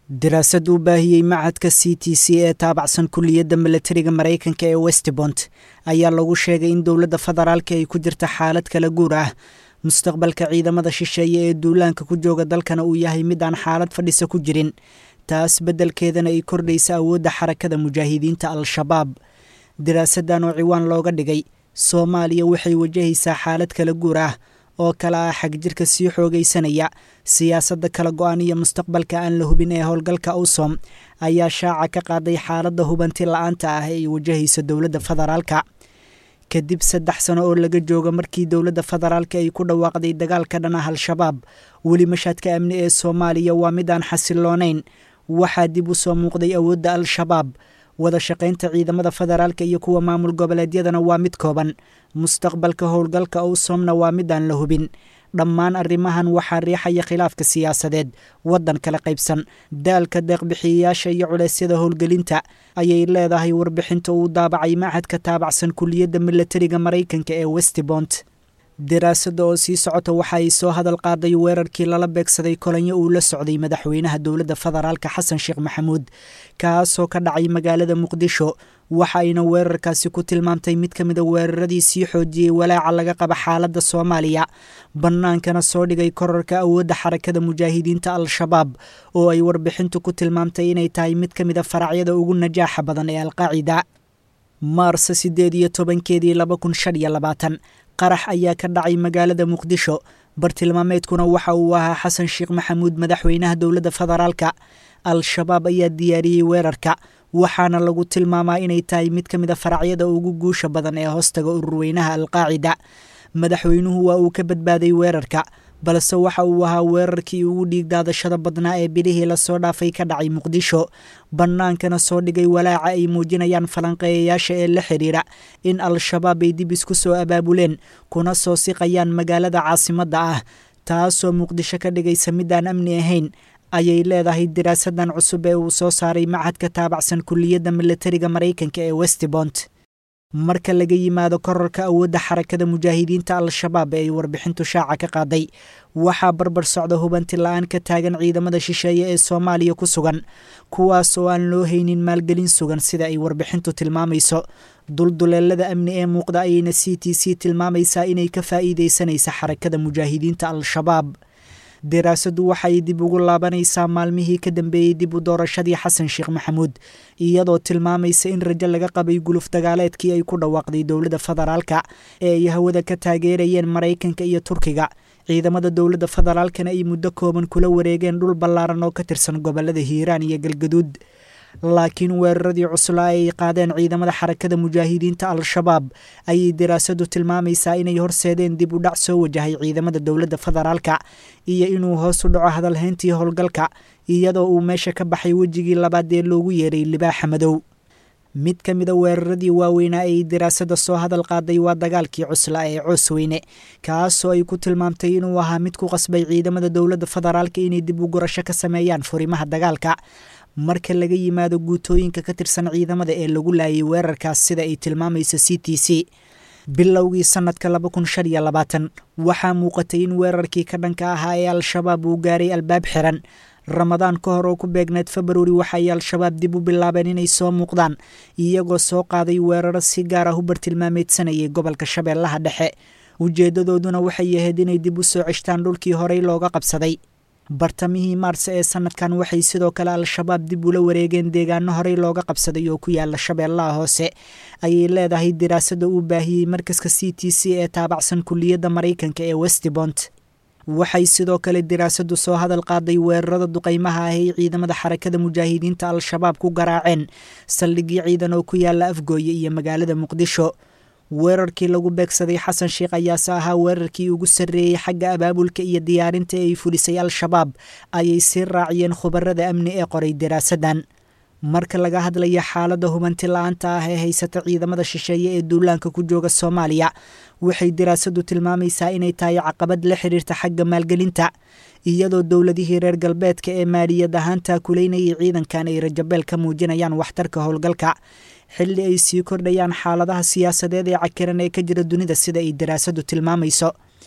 daraasad uu baahiyey machadka c t c ee taabacsan kulliyadda milatariga maraykanka ee westbont ayaa lagu sheegay in dowladda federaalka ay ku jirta xaalad kala guur ah mustaqbalka ciidamada shisheeye ee duulaanka ku jooga dalkana uu yahay mid aan xaalad fadhisa ku jirin taas beddelkeedana ay kordhaysa awoodda xarakada mujaahidiinta al-shabaab daraasaddan oo ciwaan looga dhigay soomaaliya waxay wajahaysaa xaalad kala guur ah oo kale ah xagjirka sii xoogaysanaya siyaasadda kala go-an iyo mustaqbalka aan la hubin ee howlgalka awsom ayaa shaaca ka qaaday xaaladda hubanti la-aanta ah ee ay wajahayso dowladda federaalka kadib saddex sano oo laga jooga markii dowladda federaalka ay ku dhawaaqday dagaalka dhan ah al-shabaab weli mashaadka amni ee soomaaliya waa mid aan xasiloonayn waxaa dib u soo muuqday awoodda al-shabaab wada shaqaynta ciidamada federaalka iyo kuwa maamul goboleedyadana waa mid kooban mustaqbalka howlgalka owsomna waa mid aan la hubin dhammaan arrimahan waxaa riixaya khilaafka siyaasadeed waddan kala qaybsan daalka deeqbixiyayaasha iyo culeysyada howlgelinta ayay leedahay warbixinta uu daabacay machadka taabacsan kulliyadda milatariga maraykanka ee westbont daraasadda oo sii socota waxa ay soo hadal qaaday weerarkii lala beegsaday kolanyo uu la socday madaxweynaha dowladda federaalka xasan sheekh maxamuud kaasoo ka dhacay magaalada muqdisho waxa ayna weerarkaasi ku tilmaamtay mid ka mida weeraradii sii xoojiyey walaaca laga qaba xaaladda soomaaliya bannaankana soo dhigay korarka awoodda xarakada mujaahidiinta al-shabaab oo ay warbixintu ku tilmaamtay inay tahay mid ka mida faracyada ugu najaaxa badan ee alqaacida maarsa siddeed iyo tobankeedii laba kun shan iyo labaatan qarax ayaa ka dhacay magaalada muqdisho bartilmaameedkuna waxa uu ahaa xasan sheekh maxamuud madaxweynaha dowladda federaalka al-shabaab ayaa diyaariyey weerarka waxaana lagu tilmaamaa inay tahay mid ka mid a faracyada ugu guusha badan ee hoostaga ururweynaha alqaacida madaxweynuhu waa uu ka badbaaday weerarka balse waxa uu ahaa weerarkii ugu dhiigdaadashada badnaa ee bilihii lasoo dhaafay ka dhacay muqdisho bannaankana soo dhigay walaaca ay muujinayaan falanqeeyayaasha ee la xidhiira in al-shabaab ay dib isku soo abaabuleen kuna soo siqayaan magaalada caasimadda ah taasoo muqdisho ka dhigaysa mid aan amni ahayn ayay leedahay daraasadan cusub ee uu soo saaray machadka taabacsan kulliyadda milatariga maraykanka ee westbont marka laga yimaado korarka awoodda xarakada mujaahidiinta al-shabaab ee ay warbixintu shaaca ka qaaday waxaa barbar socda hubanti la-aan ka taagan ciidamada shisheeye ee soomaaliya ku sugan kuwaas oo aan loo haynin maalgelin sugan sida ay warbixintu tilmaamayso dulduleelada amni ee muuqda ayayna c t c tilmaamaysaa inay ka faa'iidaysanaysa xarakada mujaahidiinta al-shabaab daraasaddu waxay dib ugu laabanaysaa maalmihii ka dambeeyey dib u doorashadii xasan sheekh maxamuud iyadoo tilmaamaysa in rajo laga qabay guluf dagaaleedkii ay ku dhawaaqday dowladda federaalka ee ay hawada ka taageerayeen maraykanka iyo turkiga ciidamada dowladda federaalkana ay muddo kooban kula wareegeen dhul ballaaran oo ka tirsan gobolada hiiraan iyo galgaduud laakiin weeraradii cuslaa ee ay qaadeen ciidamada xarakada mujaahidiinta al-shabaab ayay daraasaddu tilmaamaysaa inay horseedeen dib u dhac soo wajahay ciidamada dowladda federaalka iyo inuu hoos u dhaco hadalhayntii howlgalka iyadoo uu meesha ka baxay wejigii labaad ee loogu yeeray libaaxa madow mid ka mida weeraradii waaweynaa ee ay daraasadda soo hadal qaaday waa dagaalkii cuslaa ee coosweyne kaasoo ay ku tilmaamtay inuu ahaa mid ku qasbay ciidamada dowladda federaalka inay dib u gurasho ka sameeyaan furimaha dagaalka marka laga yimaado guutooyinka ka tirsan ciidamada ee lagu laayay weerarkaas sida ay tilmaamayso c t c bilowgii sannadka laba kun shan iyo labaatan waxaa muuqatay in weerarkii ka dhanka ahaa ee al-shabaab uu gaaray albaab xiran ramadaan ka hor oo ku beegneed februari waxaay al-shabaab dib u bilaabeen inay soo muuqdaan iyagoo soo qaaday weeraro si gaar ah u bartilmaameedsanayay gobolka shabeellaha dhexe ujeeddadooduna waxay ahayd inay dib u soo ceshtaan dhulkii horey looga qabsaday bartamihii maarse ee sanadkan waxay sidoo kale al-shabaab dib ula wareegeen deegaano horey looga qabsaday oo ku yaala shabeellaha hoose ayay leedahay daraasadda uu baahiyey markaska c t c ee taabacsan kulliyadda maraykanka ee westbont waxay sidoo kale daraasaddu soo hadal qaaday weerarada duqaymaha ah ay ciidamada xarakada mujaahidiinta al-shabaab ku garaaceen saldhigii ciidan oo ku yaala afgooye iyo magaalada muqdisho weerarkii lagu beegsaday xasan sheekh ayaase ahaa weerarkii ugu sarreeyey xagga abaabulka iyo diyaarinta ee ay fulisay al-shabaab ayay sii raaciyeen khubarada amni ee qoray daraasaddan marka laga hadlaya xaaladda hubanti la-aanta ah ee haysata ciidamada shisheeye ee duulaanka ku jooga soomaaliya waxay daraasaddu tilmaamaysaa inay tahay caqabad la xiriirta xagga maalgelinta iyadoo dowladihii reer galbeedka ee maaliyad ahaan taakuleynayay ciidankan ay rajabeel ka muujinayaan waxtarka howlgalka xilli ay sii kordhayaan xaaladaha siyaasadeed ee cakiran ee ka jira dunida sida ay daraasaddu tilmaamayso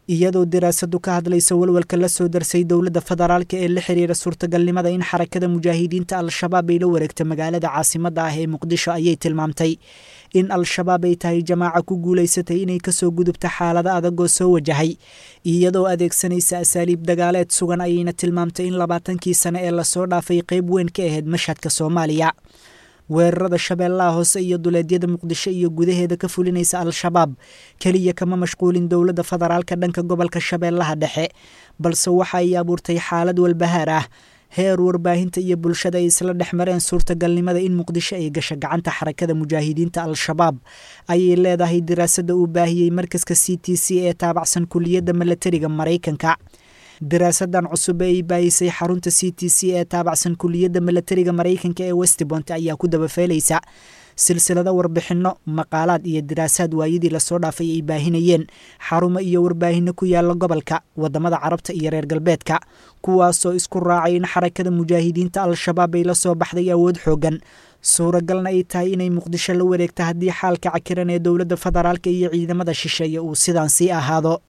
iyadoo diraasadu ka hadlaysa walwalka la soo darsay dowladda federaalka ee la xiriira suurtagalnimada in xarakada mujaahidiinta al-shabaab ay la wareegto magaalada caasimadda ah ee muqdisho ayay tilmaamtay in al-shabaab ay tahay jamaaca ku guulaysatay inay kasoo gudubta xaalado adagoo soo wajahay iyadoo adeegsanaysa asaaliib dagaaleed sugan ayayna tilmaamtay in labaatankii sane ee lasoo dhaafay qayb weyn ka ahayd mashhadka soomaaliya weerarada shabeellaha hoose iyo duleedyada muqdisho iyo gudaheeda ka fulinaysa al-shabaab keliya kama mashquulin dowladda federaalka dhanka gobolka shabeellaha dhexe balse waxa ay abuurtay xaalad walbahaar ah heer warbaahinta iyo bulshada ay isla dhex mareen suurtagalnimada in muqdisho ay gasho gacanta xarakada mujaahidiinta al-shabaab ayay leedahay diraasada uu baahiyey markaska c t c ee taabacsan kuliyadda milatariga maraykanka diraasadan cusub ee ay baayisay xarunta c t c ee taabacsan kuliyadda milatariga maraykanka ee westbont ayaa ku dabafeelaysa silsilado warbixinno maqaalaad iyo diraasaad waayadii lasoo dhaafay ay baahinayeen xarumo iyo warbaahinno ku yaala gobolka wadamada carabta iyo reer galbeedka kuwaasoo isku raacay in xarakada mujaahidiinta al-shabaab ay la soo baxday awood xoogan suuragalna ay tahay inay muqdisho la wareegto haddii xaalka cakiran ee dowladda federaalka iyo ciidamada shisheeye uu sidaan sii ahaado